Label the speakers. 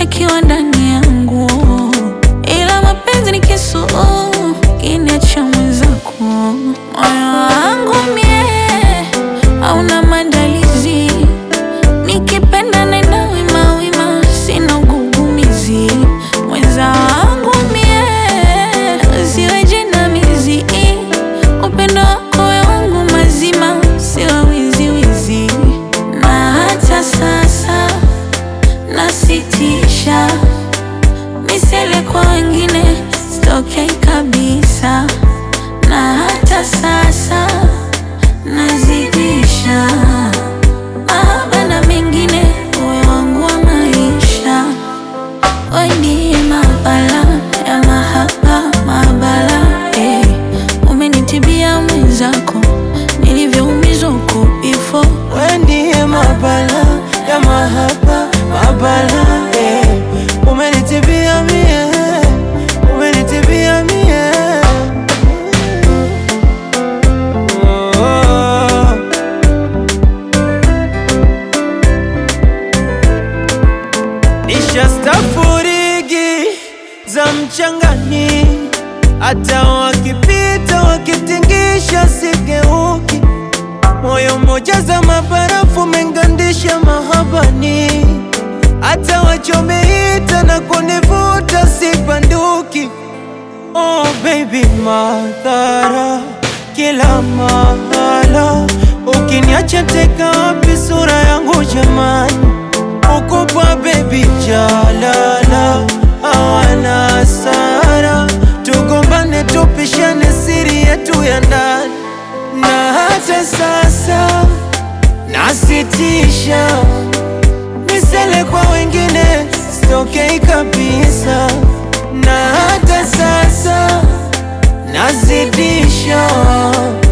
Speaker 1: yakiwa ndani yangu, ila mapenzi ni kisu kiniacha mwenzako. Moyo wangu mie hauna maandalizi, nikipenda nenda wima wima, sina ugugumizi. Mwenza wangu mie siwe jinamizi, upendo wako we wangu mazima, siwe wiziwizi. Na hata sasa nasitisha misele kwa wengine, sitokei kabisa, na hata sasa nazidisha mahaba na mengine, uwe wangu wa maisha. We ndiye mabala ya mahaba, mabala eh. Umenitibia mwenzako nilivyoumizwa huko before
Speaker 2: We ndiye mabala ya mahaba mabala eh. Umenitibia mie, umenitibia mie oh. Nishastafurigi za mchangani, hata wakipita wakitingisha sigeuki moyo mmoja za mabarafu mengandisha mahabani, hata wachomeita na kunivuta sibanduki. Oh baby, madhara kila mahala, ukiniacha teka wapi sura yangu jamani? Ukubwa baby, jalala hawana hasara, tugombane tupishane siri yetu ya ndani na hata sasa nasitisha misele kwa wengine, sitokei kabisa, na hata sasa nazidisha